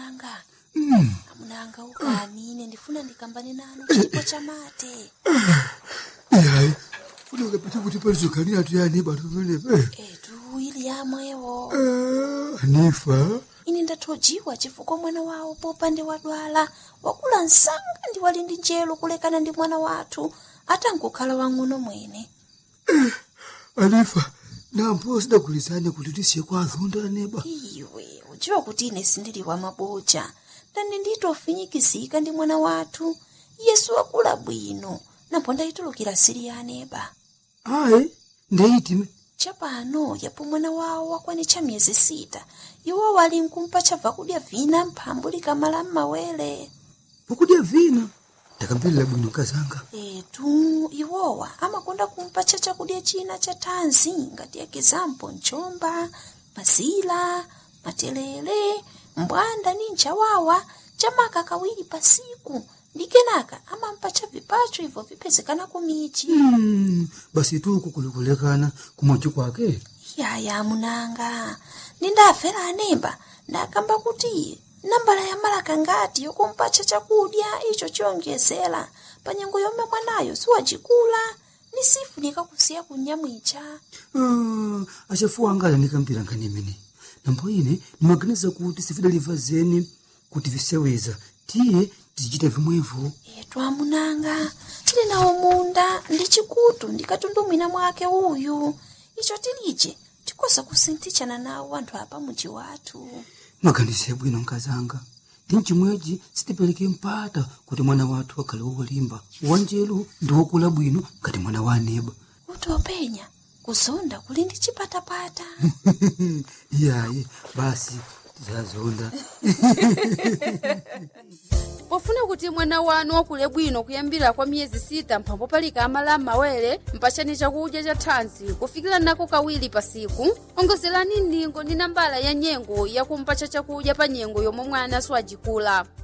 amunanga Mm. amunanga ukani ine ndifuna ndikambane nanu chipo cha mate Hayi. Funeka pete kuti palizokanira tuyani bantu venepe. etu ili yamwewo Eh, Hanifa. ine ndathojiwa chifukwa mwana wawo popande wadwala wakula msanga ndi wali ndi njelo kulekana ndi mwana wathu atangokhala wang'ono mwene Hanifa. Nampo sidagulizane kuti tisiye kwa azonda neba. iwe udziwa kuti ine sindili wa maboja ndani nditofinyikizika ndi mwana wathu yesu wakula bwino napo ndayitulukira siri ya aneba Hayi. Ndeiti. chapano yapo mwana wawo wakwanitcha miyezi sita iwo wali nkumpa chabva kudya vina mphambu likamala m'mawere Ukudya vina. Ndakambirira bwino kazanga. etu iwowa amakonda kumpa cha chakudya china cha thanzi ngati ekizampo mchomba mazila matelele mbwanda ni nchawawa chamaka kawiri pasiku ndi kenaka amampa cha vipacho ibvo vipezekana kumichi Mm. Basi tu kukulekulekana kumochi kwake. yaya munanga nindafera anemba ndakamba kuti nambala ya malaka ngati yokumpacha chakudya icho chiyonjezera pa nyengo yomwe mwanayo siwacikula ni sifunika kusiya kunyamwicha Ah, achafuwa anga anikambira ngani imene nambo ine nimaganiza kuti sifidaliva zeni kuti viseweza tiye tizichita vimwevo etu amunanga tili nawo munda ndi chikutu ndikatundumwina mwake uyu icho tilije tikoza kusinthichana nawo anthu apa muji wathu maganize bwino nkazanga ndi mchimwechi sitipereke mpata kuti mwana wathu akhale wolimba wanjelu ndi wokula bwino ngati mwana wa aneba kuti openya kuzonda kuli ndi chipatapata iyayi basi tizazonda pofuna kuti mwana wanu wakule bwino kuyambira kwa miyezi sita mphambo palika amala m'mawere mpachani chakudya cha thanzi kufikira nako kawiri pasiku ongozerani ndingo ndi nambala ya nyengo yakumpacha chakudya pa nyengo yomwe mwana siwajikula